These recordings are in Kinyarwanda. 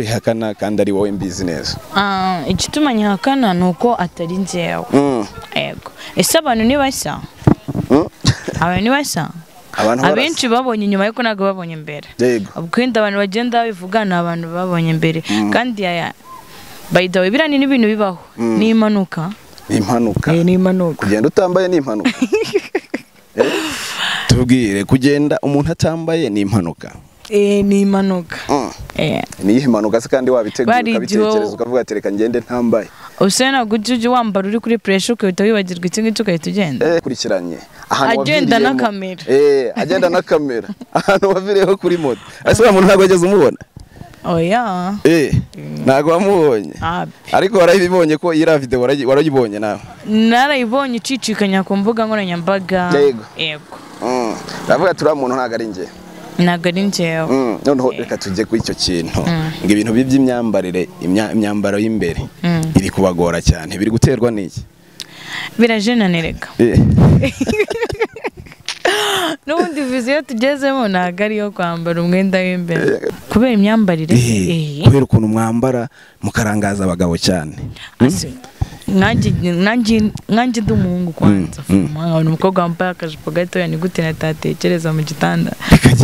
bihakana kandi ari wowe mbizi neza Ah, igituma nyihakana ni uko atari njyewe Mm, yego ese abantu ni bashya mm. abantu ni bashya abantu barasa. abenshi babonye inyuma ariko ntabwo babonye imbere yego ubwenda abantu bagenda babivuga ni abantu babonye imbere kandi aya bayidawe biriya ni n'ibintu bibaho n'impanuka ni impanuka Eh, n'impanuka kugenda utambaye ni impanuka Eh, tubwire kugenda umuntu atambaye ni impanuka Eh, n'impanuka Mm. Eh, ni iyihe mpanuka se kandi wabitegura Barigiho- ukabitekereza ukavuga ati reka ngende ntambaye usa ntabwo ujya ujya wambara uri kuri puresha ukahita wibagirwa iki ngiki ugahita ugenda Eh, kurikiranye ahantu Agenda na waviriyemo. kamera. Eh, agenda na kamera ahantu waviriyeho kuri moto ese wa muntu ntabwo wageze umubona oya Eh, ntabwo wamubonye Abi. ariko warayibonye ko iriya video warayi- warayibonye nawe narayibonye icicikanya ku mbuga nkoranyambaga Yego. yego Mm. ndavuga turiya muntu ntabwo ari njye ntabwo ari njyewe Mm, noneho reka tujye kuri icyo kintu ngo ibintu bye by'imyambarire imya- imyambaro y'imbere Mm. iri kubagora cyane biri guterwa n'iki birajenanirega Eh, n'ubundi viziyo tugezemo ntabwo ariyo kwambara umwenda w'imbere kubera imyambarire eh, kubera ukuntu mwambara mukarangaza abagabo cyane nanjye ndi umuhungu kwanza Mm, nkabona umukobwa wambaye akajipo gatoya ni gute natatekereza mu gitanda bikagenda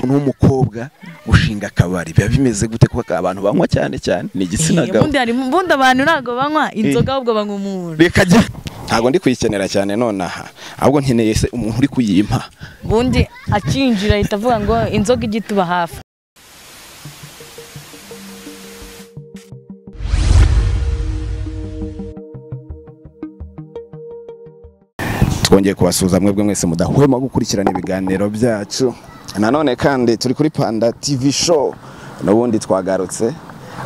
umuntu w'umukobwa ushinga akabari biba bimeze gute kuko abantu banywa cyane cyane ni igitsina Eh, gabo ubundi harimo- ubundi abantu ntabwo banywa inzoga ahubwo banywa umuntu bikagenda ntabwo ndi kuyikenera cyane nonaha ahubwo nkeneye se umuntu uri kuyimpa ubundi akinjira ahita avuga ngo inzoga ijya ituba hafi twongeye kubasuhuza mwebwe mwese mudahwema gukurikirana ibiganiro byacu nanone kandi turi kuri panda tv show n'ubundi twagarutse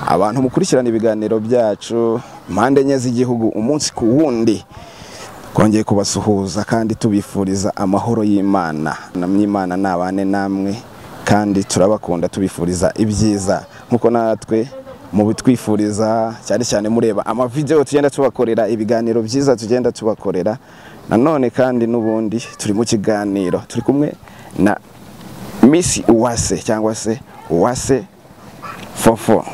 abantu mukurikirana ibiganiro byacu impande enye z'igihugu umunsi ku wundi twongeye kubasuhuza kandi tubifuriza amahoro y'imana n'imana nabane namwe kandi turabakunda tubifuriza ibyiza nk'uko natwe mubitwifuriza cyane cyane mureba amavidewo tugenda tubakorera ibiganiro byiza tugenda tubakorera nanone kandi n'ubundi turi mu kiganiro turi kumwe na Miss Uwase cyangwa se Uwase Fofo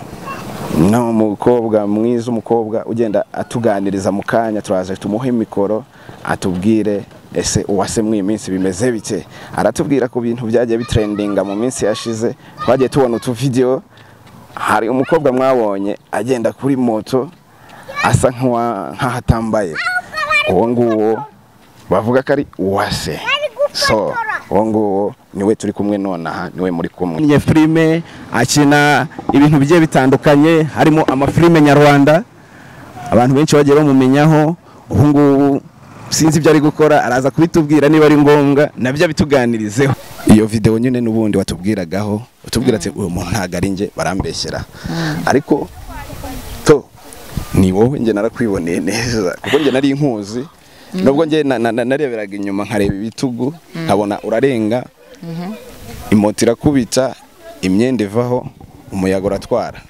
ni umukobwa mwiza umukobwa ugenda atuganiriza mu kanya turaje tumuhe mikoro atubwire ese uwase mu iyi minsi bimeze bike aratubwira ku bintu byagiye bitrendinga mu minsi yashize twagiye tubona utuvidewo hari umukobwa mwabonye agenda kuri moto asa nk'uwa- nk'aho atambaye uwo nguwo bavuga ko ari uwase so uwo nguwo niwe turi kumwe nonaha niwe muri kumwe yakinnye filime akina ibintu bigiye bitandukanye harimo amafilime nyarwanda abantu benshi bagiye bamumenyaho ubu ngubu sinzi ibyo ari gukora araza kubitubwira niba ari ngombwa nabyo abituganirizeho iyo video nyine n'ubundi watubwiragaho utubwira ati uyu muntu ntabwo ari njye barambeshyera ariko to ni wowe njye narakwiboneye neza kuko njye nari inkuzi nubwo njye na- na- na- nareberaga inyuma nkareba ibitugu nkabona urarenga imoto irakubita imyenda ivaho umuyaga uratwara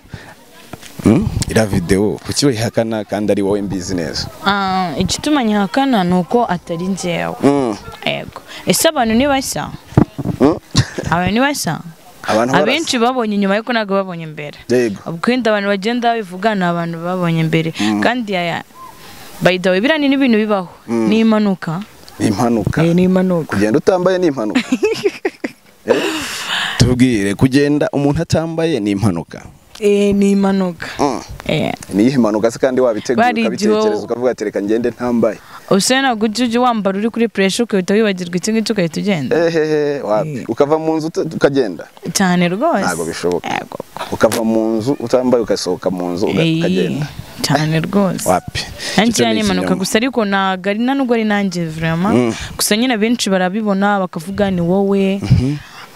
Mm, iriya video kuki uyihakana kandi ari wowe mbizi neza Ah, igituma nyihakana ni uko atari njyewe Mm, yego ese abantu ni bashya mm. abantu ni bashya abantu barasa. abenshi babonye inyuma ariko ntabwo babonye imbere yego ubwenda abantu bagenda babivuga ni abantu babonye imbere kandi aya bayidawe biriya ni n'ibintu bibaho n'impanuka ni impanuka n'impanuka kugenda utambaye ni impanuka Eh, tubwire kugenda umuntu atambaye ni impanuka n'impanuka Mm. ni iyihe mpanuka se kandi wabitegura Barigiho- ukabitekereza ukavuga ati reka ngende ntambaye usa ntabwo ujya ujya wambara uri kuri puresha ukahita wibagirwa iki ngiki ugahita ugenda ehehe wapi ukava mu nzu uta- ukagenda cyane rwose ntabwo bishoboka Yego. ukava mu nzu utambaye ugasohoka mu nzu uga- Eh, ukagenda cyane rwose wapi Icyo nanjye ni ni impanuka ikinyoma. gusa ariko ntabwo ari na nubwo ari nanjye vraiment gusa nyine benshi barabibona bakavuga ni wowe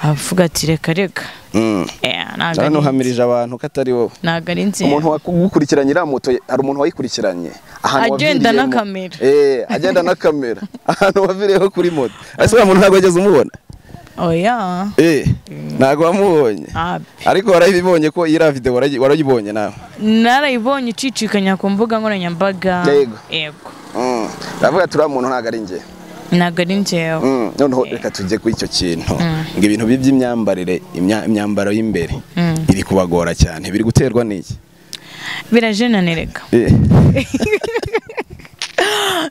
avuga ati reka reka Mm. Eh, ntabwo Nta ari nuhamirije abantu ko atari wowe ntabwo ari umuntu nzira wagukurikiranye iriya moto hari umuntu wayikurikiranye ahantu Agenda na waviriyemo. kamera. eh agenda na kamera ahantu waviriyeho kuri moto ese wa muntu ntabwo wageze umubona oya Eh, ntabwo wamubonye Abi. ariko warayibonye ko iriya video warayi- warayibonye nawe narayibonye icicikanya ku mbuga nkoranyambaga Yego. yego Mm, ndavuga turiya muntu ntabwo ari njye ntabwo ari njyewe Mm, noneho reka tujye ku icyo kintu ngo ibintu bye by'imyambarire imya- imyambaro y'imbere iri kubagora cyane biri guterwa n'iki birajenanireka Eh,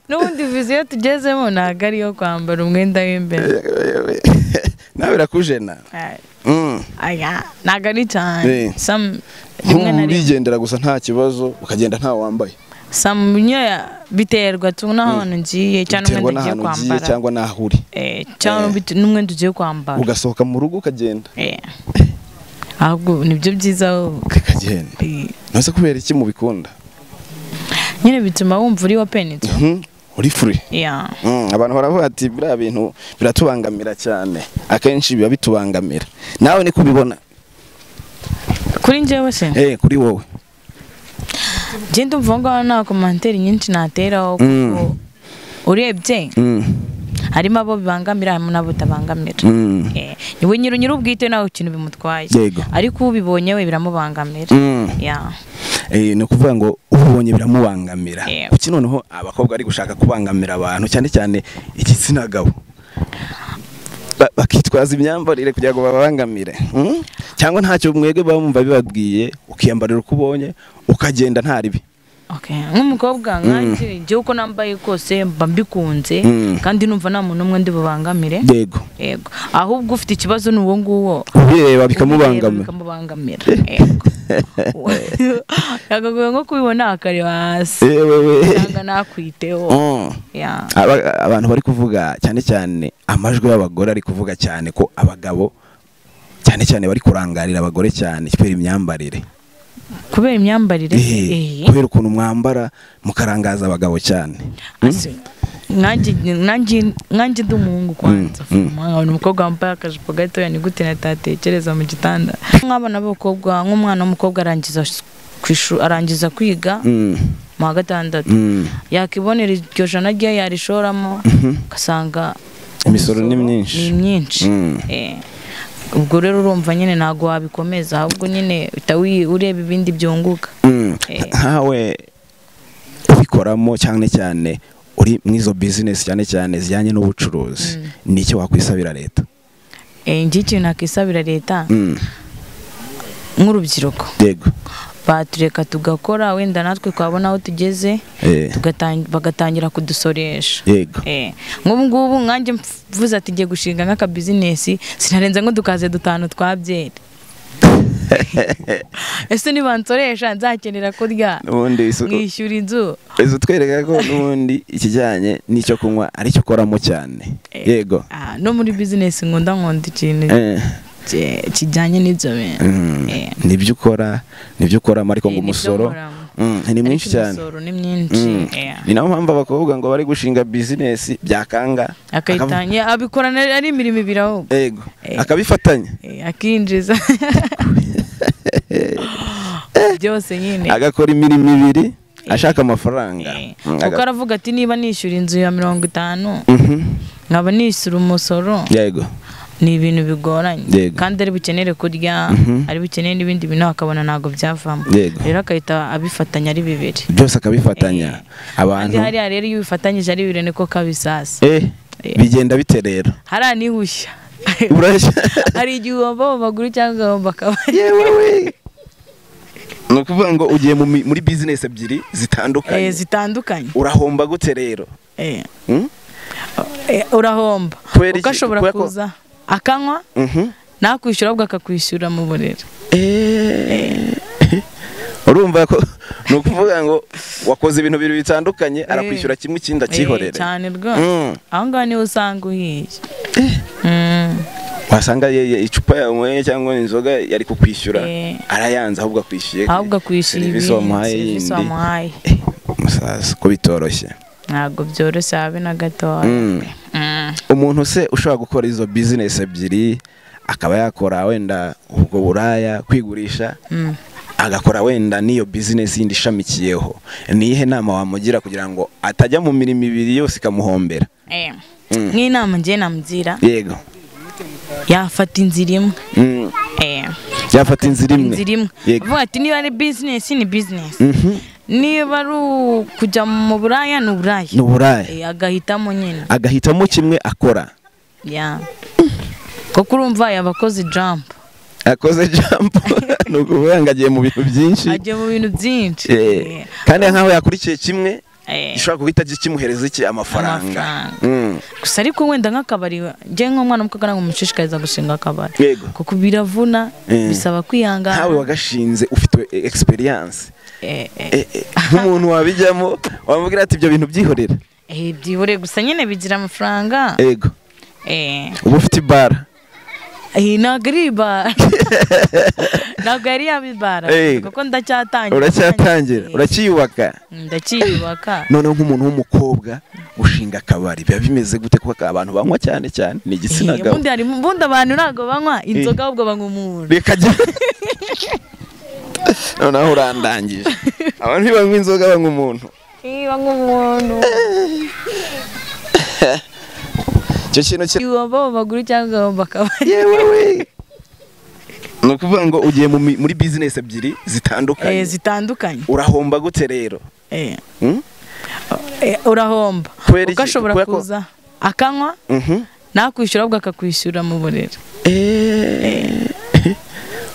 n'ubundi viziyo tugezemo ntabwo ari iyo kwambara umwenda w'imbere eh, eh, eh, nawe birakujena Ay, Mm. aya ntabwo ari cyane Eh. Some- rimwe na Ntumu rimwe bigendera gusa nta kibazo ukagenda nta wambaye Some nyoya biterwa tu n'ahantu ngiye cyangwa biterwa umwenda ugiye n'ahantu ugiye kwambara cyangwa n'aho uri Eh, cyangwa bit- n'umwenda ugiye kwambara ugasohoka mu rugo ukagenda Eh. ahubwo nibyo byiza wowe. ukagenda Eh, ntuzi kubera iki mubikunda nyine bituma wumva uri wapenitse Mhm, uri free Yeah. Mm, abantu baravuga ati biriya bintu biratubangamira cyane akenshi biba bitubangamira nawe niko ubibona kuri njyewe se eh kuri wowe njye ndumva aho ngaho nta komanteri nyinshi nateraho kuko Mm. urebye Mm, harimo abo bibangamira harimo n'abo bitabangamira mm, Eh, niwe nyiri nyiri ubwite ntawe ikintu bimutwaye Yego. ariko ubibonye we biramubangamira mm. Yeah. Eh, ni ukuvuga ngo ubonye biramubangamira Yeah. kuki noneho abakobwa bari gushaka kubangamira abantu cyane cyane igitsina gabo Ba- bakitwaza imyambarire kugira ngo babangamire mm? cyangwa ntacyo mwebwe bamva bibabwiye ukiyambarira uko ubonye ukagenda nta ribi Okay. nk'umukobwa nkanjye njyewe uko nambaye kose mba mbikunze Mm. kandi numva nta muntu umwe ndi bubangamire yego yego ahubwo ufite ikibazo ni uwo nguwo kubireba bikamubangamira bikamubangamira yego yagagoye nko kubibona akareba hasi Eh, wewe. cyangwa nakwiteho Mm. Yeah. Aba- abantu bari kuvuga cyane cyane amajwi y'abagore ari kuvuga cyane ko abagabo cyane cyane bari kurangarira abagore cyane kubera imyambarire kubera imyambarire Eh, eh, kubera ukuntu mwambara mukarangaza abagabo cyane ase, nanjye nanjye- nanjye ndi umuhungu kwanza nkabona umukobwa wambaye akajipo gatoya ni gute natatekereza mu gitanda nk'abana b'abakobwa nk'umwana w'umukobwa arangiza s- ku ishuri arangiza kwiga Mm, mu wa gatandatu mm, yakibonera iryo jana rye yarishoramo ugasanga Imisoro ni myinshi. ni myinshi Mm. Eh, ubwo rero urumva nyine ntabwo wabikomeza ahubwo nyine uhita wi- ureba ibindi byunguka mm. Eh. nkawe ubikoramo cyane cyane uri muri izo bizinesi cyane cyane zijyanye n'ubucuruzi ni icyo wakwisabira leta Eh, njye ikintu nakisabira leta Mm, nk'urubyiruko yego batureka tugakora wenda natwe twabona aho tugeze Eh, tugatang- bagatangira kudusoresha yego Eh, nk'ubu ngubu nkanjye mvuze ati ngiye gushinga nk'akabizinesi sinarenza nk'udukaze dutanu twa byeri ese nibansoresha nzakenera kurya n'ubundi isuku nkishyura inzu Izo utwereka ko n'ubundi ikijyanye n'icyo kunywa aricyo ukoramo cyane yego Ah, no muri bizinesi nkunda nkunda ikintu Eh, ki- kijyanye n'ibyo bintu mm, Eh. nibyo ukora nibyo ukoramo ariko ngo Eh, nibyo umusoro nkoramo. mm, ni mwinshi Ariko cyane imisoro ni myinshi Mm. eh. ni nayo mpamvu abakobwa ngo bari gushinga bizinesi byakanga akavu- akayitangira abikorana ari imirimo ibiri ahubwo yego Eh. akabifatanya Eh, akinjiza byose nyine agakora imirimo ibiri ashaka amafaranga Eh, Mm, kuko aga- aravuga ati niba nishyura inzu ya mirongo itanu Mhm. nkaba nishyura umusoro yego ni ibintu bigoranye Yego. kandi ari bukenere kurya Mhm. ari bukenere n'ibindi bintu akabona ntabwo byavamo Yego. rero agahita abifatanya ari bibiri byose akabifatanya kandi abantu hariya rero iyo ubifatanyije ari bibiri niko kabisasa Eh, bigenda bite rero hariya nihushya Urashya- hari igihe uhomba mu maguru cyangwa ugahomba akabari yewe we ni ukuvuga ngo ugiye mu mi- muri bizinesi ebyiri Eh, zitandukanye zitandukanye urahomba gute rero Eh. Mm? Eh, urahomba Kubera iki? kuko ashobora Kubera ko- kuza akanywa Mhm. nakwishyura ahubwo akakwishyura mu buriri Eh, urumva ko ni ukuvuga ngo wakoze ibintu bibiri bitandukanye arakwishyura kimwe ikindi Eh, akihorere cyane rwose Mm. aho ngaho niho usanga uhiye Mm. wasanga ye- ye- icupa yanyweye cyangwa inzoga yari kukwishyura Eh. arayanze ahubwo akwishyuye ahubwo akwishyura serivisi ibindi, wamuhaye serivisi yindi wamuhaye musaza ko bitoroshye ntabwo byoroshye habe na gatoya Mm. Mm. umuntu se ushobora gukora izo bizinesi ebyiri akaba yakora wenda ubwo buraya kwigurisha Mm. agakora wenda n'iyo bizinesi yindi ishamikiyeho ni iyihe nama wamugira kugira ngo atajya mu mirimo ibiri yose ikamuhombera Eh. Mm. nk'inama ngiye namugira yego yafata inzira imwe Mm, Eh. yafata inzira imwe inzira imwe Yego. avuga ati niba ari bizinesi ni bizinesi niba ari ukujya mu buraya ni uburaya ni uburaya Eh, agahitamo nyine agahitamo kimwe akora ya kuko urumva yabakoze jambu akoze jambo ni ukuvuga ngo agiye mu bintu byinshi ajya mu bintu byinshi Eh, Eh, kandi nk'aho yakurikiye kimwe eh, gishobora guhita kimuhereza iki amafaranga Amafaranga. Mm. gusa ariko wenda nk'akabari njye nk'umwana w'umukobwa ntabwo mushishikariza gushinga akabari yego kuko biravuna Eh. bisaba kwihangana nkawe wagashinze ufite egisperiyanse Eh, eh, nk'umuntu wabijyamo wamubwira ati ibyo bintu byihorera eh, byihoreye gusa nyine bigira amafaranga yego Eh, uba ufite ibara eh, ntabwo ari ibara ntabwo yari yabibara Eh. kuko ndacyatangira uracyatangira Eh, uracyiyubaka ndacyiyubaka noneho nk'umuntu w'umukobwa ushinga akabari biba bimeze gute kuko abantu banywa cyane cyane ni igitsina gabo ubundi hari ubundi abantu ntabwo banywa inzoga ahubwo banywa umuntu reka jya noneho urandangije abantu ntibanywa inzoga banywa umuntu Eh, banywa umuntu icyo kintu cye iwabo bagura cyangwa abo bakabari yewe we ni ukuvuga ngo ugiye mu mi- muri bizinesi ebyiri Eh, zitandukanye zitandukanye urahomba gute rero Eh, Hmm? eh, urahomba Kubera kuko iki? ashobora Kubera ko- kuza akanywa Mhm. nakwishyura ahubwo akakwishyura mu buriri Eh.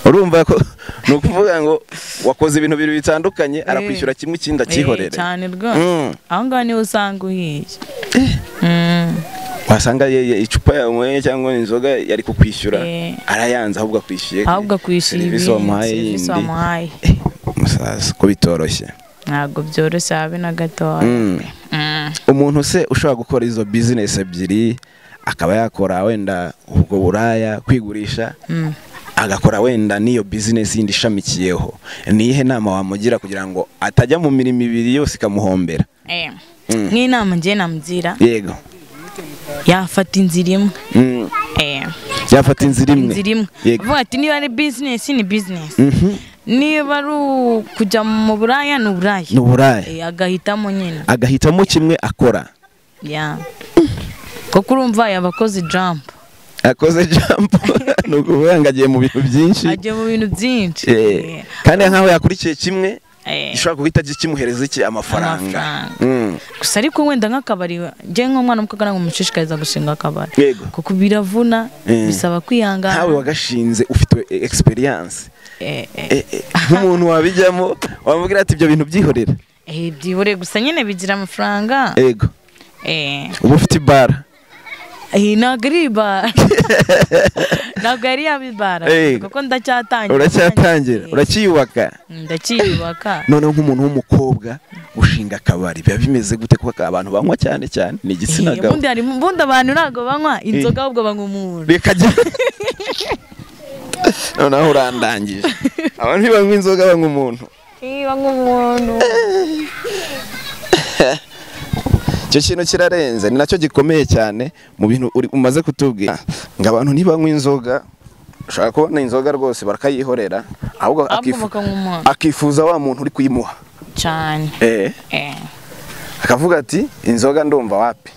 urumva ko ni ukuvuga ngo wakoze ibintu bibiri bitandukanye arakwishyura kimwe ikindi akihorere Eh, cyane rwose Mm. aho ngaho niho usanga uhiye Mm, wasanga ye- ye- icupa yanyweye cyangwa inzoga yari kukwishyura Eh. arayanze ahubwo akwishyuye ahubwo akwishyura serivisi ibindi, wamuhaye serivisi yindi wamuhaye Eh, musaza ko bitoroshye ntabwo byoroshye habe na gatoya Mm. Mm. umuntu se ushobora gukora izo bizinesi ebyiri akaba yakora wenda ubwo buraya kwigurisha Mm. agakora wenda n'iyo bizinesi yindi ishamikiyeho ni iyihe nama wamugira kugira ngo atajya mu mirimo ibiri yose ikamuhombera Eh, Mm. nk'inama ngiye namugira yego yafata inzira imwe Mm. Eh, yafata inzira imwe inzira imwe Yego. avuga ati niba ari bizinesi ni bizinesi Mhm. niba ari ukujya mu buraya ni ni uburaya uburaya Eh, agahitamo nyine agahitamo kimwe akora ya kuko urumva yabakoze jambu akoze jambo ni ukuvuga ngo agiye mu bintu byinshi ajya mu bintu byinshi Eh, kandi nk'aho yakurikiye kimwe Eh, gishobora guhita kimuhereza iki amafaranga Amafaranga. Mm. gusa ariko wenda nk'akabari njye nk'umwana w'umukobwa ntabwo mushishikariza gushinga akabari yego kuko biravuna Eh. bisaba kwihangana nkawe wagashinze ufite egisperiyanse Eh, eh, nk'umuntu wabijyamo wamubwira ati ibyo bintu byihorera eh, byihoreye gusa nyine bigira amafaranga yego Eh, uba ufite ibara eh, ntabwo ari ibara ntabwo yari yabibara Eh. kuko ndacyatangira uracyatangira Eh, uracyiyubaka ndacyiyubaka noneho nk'umuntu w'umukobwa ushinga akabari biba bimeze gute kuko abantu banywa cyane cyane ni igitsina Eh, gabo ubundi hari ubundi abantu ntabwo banywa inzoga ahubwo banywa umuntu reka jya noneho urandangije abantu ntibanywa inzoga banywa umuntu Eh, banywa umuntu icyo kintu kirarenze ni nacyo gikomeye cyane mu bintu uri- umaze kutubwira ngo abantu ntibanywa inzoga ushaka kubona inzoga rwose barakayihorera ahubwo ahubwo akifu- bakanywa umuntu akifuza wa muntu uri kuyimuha cyane Eh, akavuga ati inzoga ndumva wapi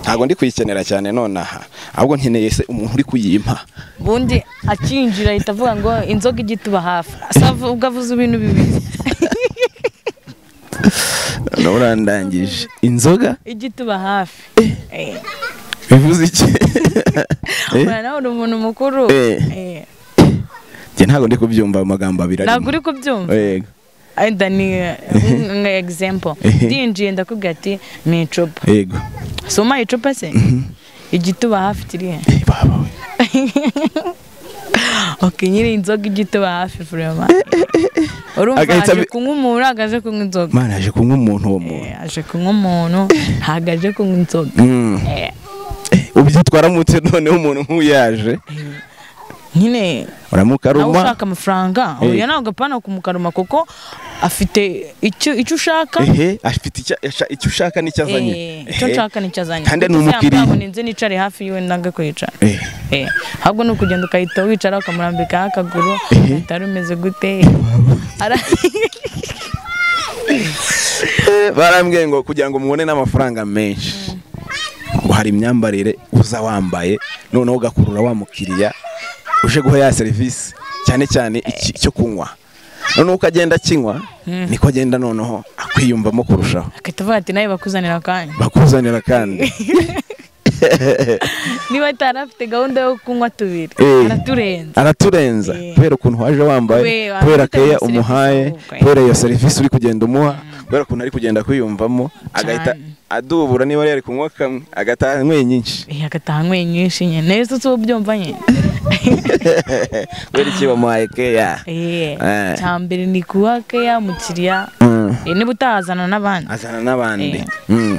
ntabwo ndi kuyikenera cyane nonaha ahubwo nkeneye se umuntu uri kuyimpa ubundi akinjira ahita avuga ngo inzoga ijya ituba hafi asa ubwo avuze ibintu bibiri noneho urandangije inzoga ijya ituba hafi Eh. bivuze iki Eh? Ubona nawe uri umuntu mukuru Eh. Eh, Njye ntabwo ndi kubyumva ayo magambo abiri ntabwo uri kubyumva Yego. ayenda ni nka egizempo Ehe. ndinjiye ndakubwira ati ni icupa yego si umpaye icupa se igituba hafi kiri he Eh, baba we. ok nyiri inzoga igituba hafi furema urumva Agahita aje abi- kunywa umuntu ntabwo aje kunywa inzoga mana yaje kunywa umuntu uwo muntu Eh, aje kunywa umuntu ntabwo aje kunywa inzoga Mm. Eh, ubyitwaramo ute noneho umuntu nk'uyaje nyine nawe uramukaruma ushaka amafaranga Eh. oya ntabwo apana kumukaruma kuko afite icyo icyo ushaka ehe afite icyo asha- icyo ushaka n'icyo azanye Eh, icyo Ehe. nshaka nicyo azanye kandi ni Kuko se umukiriya. yambabona inzu nicare hafi yiwe nanga kwicara Eh, Eh, ahubwo ni ukugenda ugahita wicara ukamurambikaho akaguru utari umeze gute Ara- eh, barambwiye ngo kugira ngo mubone n'amafaranga menshi ngo hari imyambarire uza wambaye noneho ugakurura wa mukiriya uje guha ya serivisi cyane cyane iki- icyo kunywa noneho uko agenda akinywa niko agenda noneho akwiyumvamo kurushaho akahita avuga ati nawe bakuzanira akanya bakuzanira kandi niba atari afite gahunda yo kunywa tubiri Eh. araturenza araturenza Yeah. kubera ukuntu waje wambaye Kubera- kubera keya serivisi umuhaye ukora. kubera iyo serivisi uri kugenda umuha kubera ukuntu ari kugenda kwiyumvamo agahita Cyane. adubura niba yari kunywa kamwe agataha anyweye nyinshi Eh, agataha anyweye nyinshi nyine nawe se uba ubyumva nyine kubera iki bamuhaye keya Eh, Eh. cya mbere ni kuba keya mukiriya Mm. Eh, niba utahazana n'abandi azana n'abandi Eh. Mm.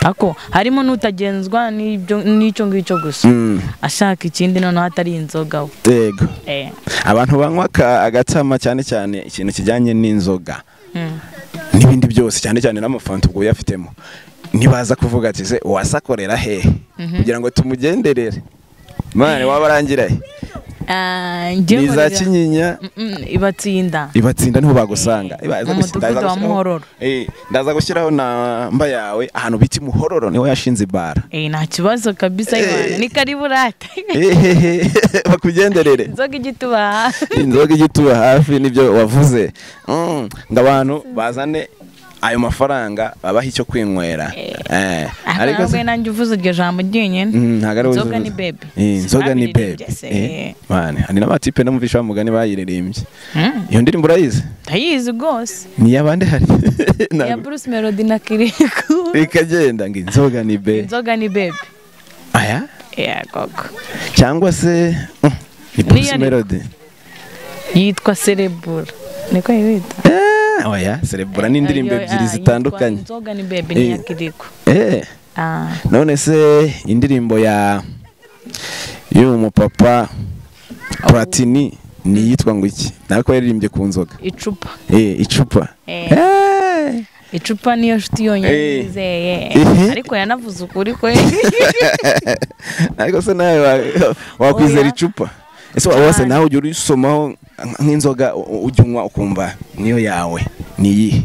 ako harimo n'utagenzwa n'ibyo- n'icyo ngicyo gusa Mm. ashaka ikindi noneho atari inzoga we yego Eh, abantu banywa aka- agatsama cyane cyane ikintu kijyanye n'inzoga mm. n'ibindi byose cyane cyane n'amafanta ubwo uyafitemo ntibaza kuvuga ati se uwasakorera hehe kugira ngo tumugenderere mwana waba arangira he Ah, njye ni iza nkorera- kinyinya Mm-mm, ibatsinda ibatsinda niho bagusanga Iba- Mu mudugudu ndaza wa gushyiraho- Muhororo. Eh, ndaza gushyiraho namba yawe ahantu bita i muhororo niho yashinze ibara Eh, nta kibazo kabisa Eh. Imana ni karibu rata Ehehe, bakugenderere inzoga ijya itubaha inzoga ijya ituba hafi nibyo wavuze Mm, ngo abantu bazane ayo mafaranga babaha icyo kwinywera Eh, ariko se- se nanjye uvuze iryo jambo ryonyine Mm, ntabwo ari we Inzoga uzi- ni bebe. Eh, inzoga ni bebe Babiririmbye se. Eh, mane, hari n'amatipe n'umvisha wa mugani bayiririmbye Mm, iyo ndirimbo urayizi ndayizi rwose ni iy'abandi hari ya Ntabwo- bruce melody na kiriku ikagenda ngo inzoga ni be inzoga ni bebe aya Eh, koko cyangwa se mm, ni Bruce Niyo ni- Melody yitwa serebura niko yita Eh, oya cerebura ni indirimbo Ayo, ah, ebyiri yitwa zitandukanye inzoga ni bebe ni Eh. iya kiriko Eh, Ah, none se indirimbo ya y'uyu mupapa Platini ni iyitwa ngo iki nawe ko yaririmbye ku nzoga icupa Eh, icupa Eh. Eh. icupa niyo nshuti yonyine Eh. yizeye Ehe. ariko yanavuze ukuri kwe ariko se nawe wa- wakwizera Oya. icupa ese wa- wose nawe ujya urisomaho nk'inzoga u- ujya unywa ukumva niyo yawe ni iyihe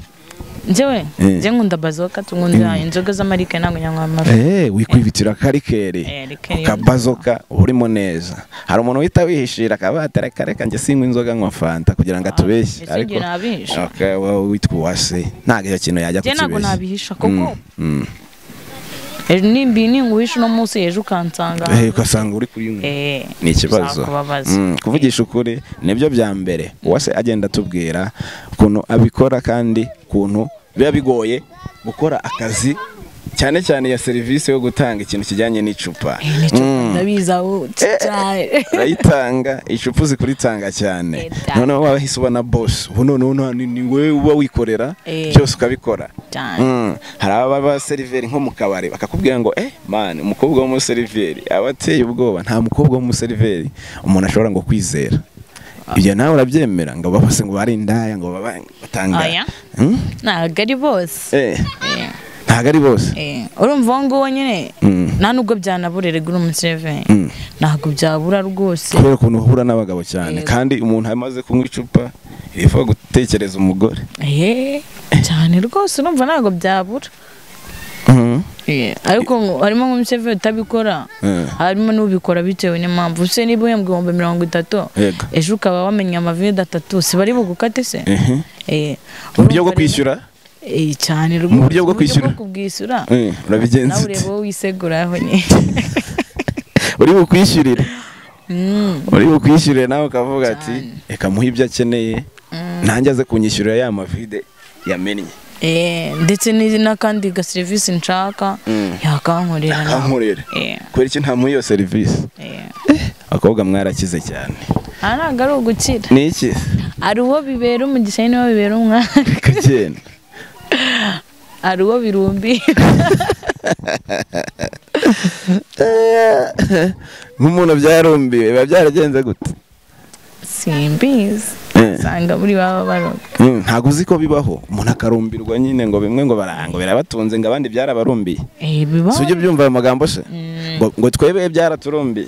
njyewe Eh. njye nkunda bazoka tugunda inzoga z'amarike ntabwo nyanywa amafi Eh, wikwibitira akarikeri Eh, rikeri yo ukabazoka urimo neza hari umuntu uhita wihishira akaba atareka reka njye sinywa inzoga nywa fanta kugira ngo atubeshye ese njye nabisha. Okay, wowe witwa uwase ntabwo icyo kintu yajya njye ntabwo kukibeshya nabihisha kuko Mm. ejo nimbi ninguhisha uno munsi ejo ukansanga Eh, ugasanga uri kuyinywa Eh, ni ikibazo bizakubabaza. Mm, kuvugisha ukuri nibyo bya mbere uwase agenda atubwira ukuntu abikora kandi ukuntu biba bigoye gukora akazi cyane cyane ya serivisi yo gutanga ikintu kijyanye n'icupa Eh, n'icupa Mm. ndabizi aho cyane urayitanga icupa uzi kuritanga cyane Eta. noneho wahise uba na bosi ubu noneho nta- ni ni wowe uba wikorera Eh. byose ukabikora cyane Mm, hari ababa seriveri nko mu kabari bakakubwira ngo eh man umukobwa w'umuseriveri aba ateye ubwoba nta mukobwa w'umuseriveri umuntu ashobora ngo kwizera ibyo nawe urabyemera ngo babase ngo bari indaya ngo baba batanga Oya. Mm? ntabwo ari bose eh Eh, ntabwo ari bose eh, urumva uwo nguwo nyine Mm. nta nubwo byanaburira igura umuseve Mm. ntabwo byabura rwose kubera ukuntu uhura n'abagabo cyane Yego. kandi umuntu amaze kunywa icupa yifuza gutekereza umugore Eh, cyane rwose urumva ntabwo byabura Mhm. Eh, ariko ngo- harimo nk'umuseve utabikora Eh. harimo n'ubikora bitewe n'impamvu se niba uhembwa ibihumbi mirongo itatu Yego. ejo ukaba wamenya amavide atatu si bari bugukate se Mhm. Eh, uburyo bwo urumva rero- kwishyura Eh, cyane rwose Mu buryo bwo kwishyura? kubwishyura Eh, urabigenza nawe ute? ureba wowe wiseguraho nyine uri bukwishyurire Mm, uri bukwishyurire nawe ukavuga ati reka muhe ibyo akeneye nanjye aze kunyishyurira ya mavide yamennye eh, ndetse n'izi- n'akandi ga serivisi nshaka Mm. yakankorera nawe. ankorere Eh, kubera iki ntamuha iyo serivisi eh. abakobwa mwarakize cyane aha ntabwo ari ugukira ni iki hari uwo bibera umugisha hari n'uwo bibera umwana bikagenda hari uwo birumbi nk'umuntu byarumbiwe biba byaragenze gute simbizi Eh. usanga muri baba barumbi Mm, ntabwo uzi ko bibaho umuntu akarumbirwa nyine ngo bimwe ngo barango birabatunze ngo abandi byarabarumbiye Eh, bibaho si ujya ubyumva ayo magambo se Mm. ngo ngo twebwe byaraturumbiye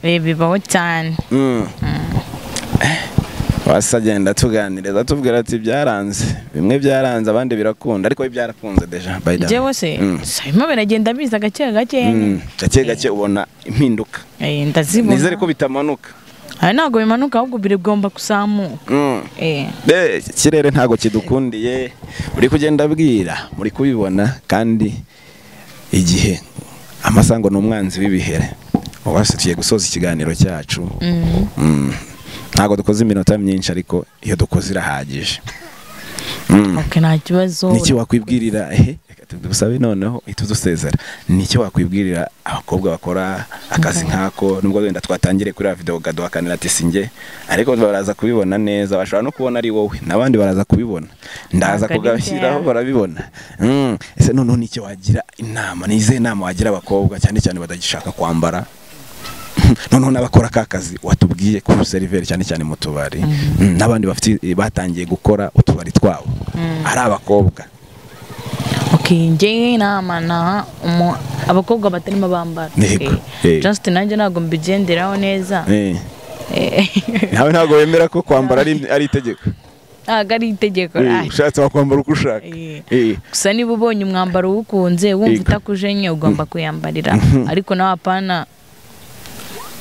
Eh, bibaho cyane Mm. Eh, wasi agenda atuganiriza atubwira ati byaranze bimwe byaranze abandi birakunda ariko we byarakunze deja by the way." njyewe se Mm. si harimo biragenda biza gake gake Mm, gake gake ubona impinduka Eh, ndazibona nizere ko bitamanuka aha ntabwo bimanuka ahubwo bigomba kuzamuka Eh. Eh, ikirere ntago kidukundiye uri kugenda abwira muri kubibona kandi igihe amasango ni umwanzi w'ibihere ubu hasi tugiye gusoza ikiganiro cyacu Mm. ntago dukoze iminota myinshi ariko iyo dukoze irahagije Mm. ok nta kibazo niki wakwibwirira ehe reka tugusabe noneho uhita udusezera niki wakwibwirira abakobwa bakora akazi nk'ako nubwo wenda twatangire kuri ya videwo gaduhakanira ati singe ariko baraza kubibona neza bashobora no kubona ari wowe n'abandi baraza kubibona ndaza Ntabwo ari kugashyiraho byawe. barabibona Mm. ese noneho niki wagira inama ni izihe nama wagira abakobwa cyane cyane batagishaka kwambara noneho n'abakora ka kazi watubwiye ku seriveri cyane cyane mu tubari Mm, n'abandi bafite batangiye gukora utubari twabo ari abakobwa ok njyewe inama naha umu- abakobwa batarimo bambara Yego, Ok. yego. just nanjye ntabwo mbigenderaho neza Eh, Eh, nawe ntabwo wemera ko kwambara ari ari itegeko ntabwo ari itegeko Eh, ah, ushatse wakwambara uko ushaka eh. Eh, gusa niba ubonye umwambaro uwukunze wumva Yego. utakujenye ugomba kuyambarira ariko nawe apana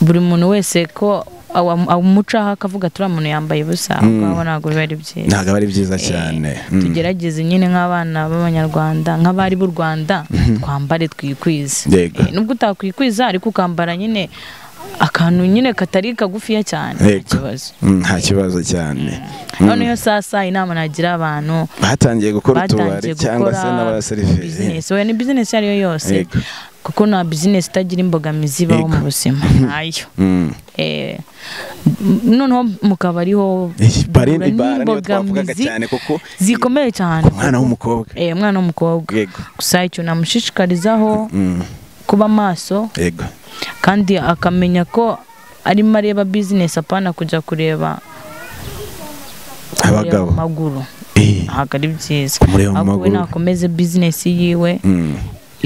buri muntu wese ko awa- amucaho akavuga turiya muntu yambaye ubusa ahubwo abo ntabwo biba ari byiza ntabwo aba ari byiza Eh, cyane Mm. tugerageze nyine nk'abana b'abanyarwanda nk'abari b'u rwanda twambare twikwize Yego. Eh, nubwo utakwikiza ariko ukambara nyine akantu nyine katari kagufiya cyane nta Yego. kibazo Mm, nta kibazo cyane Mm. noneho sasa inama nagira abantu batangiye gukora utubari batangiye cyangwa se gukora n'abaserivisi bizinesi oya ni bizinesi iyo ariyo yose Yego. kuko nta bizinesi itagira imbogamizi ibaho Yego. mu buzima ntayo Mm. Eh, m- noneho mu kabari ho Eh, bari- duhura bara niyo twavugaga n'imbogamizi cyane kuko zikomeye cyane ku mwana w'umukobwa Eh, umwana w'umukobwa yego gusa icyo namushishikarizaho Mm. kuba maso yego kandi akamenya ko arimo areba bizinesi apana kujya kureba kureba abagabo mu maguru Eh, ntabwo ari byiza Kumureba mu ahubwo we maguru. nakomeze bizinesi yiwe mm,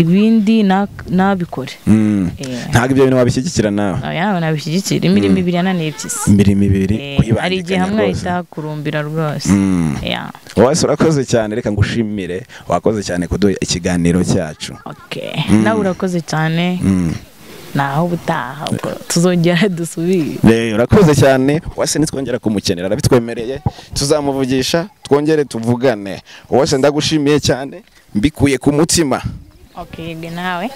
ibindi na- nabikore mm. Eh. ntabwo ibyo bintu wabishyigikira nawe nawe nawe nabishyigikira imirimo ibiri yananiye impyisi imirimo ibiri Eh, hari igihe kuyibangikanya hamwe rwose ahita hakurumbira rwose Mm. Yeah, wese urakoze cyane reka ngushimire wakoze cyane kuduha ikiganiro cyacu okay. nawe urakoze cyane Mm. naho ubutaha ubwo tuzongera dusubire Eh, urakoze cyane wese nitwongera kumukenera arabitwemereye tuzamuvugisha twongere tuvugane wese ndagushimiye cyane mbikuye ku mutima okay, yego nawe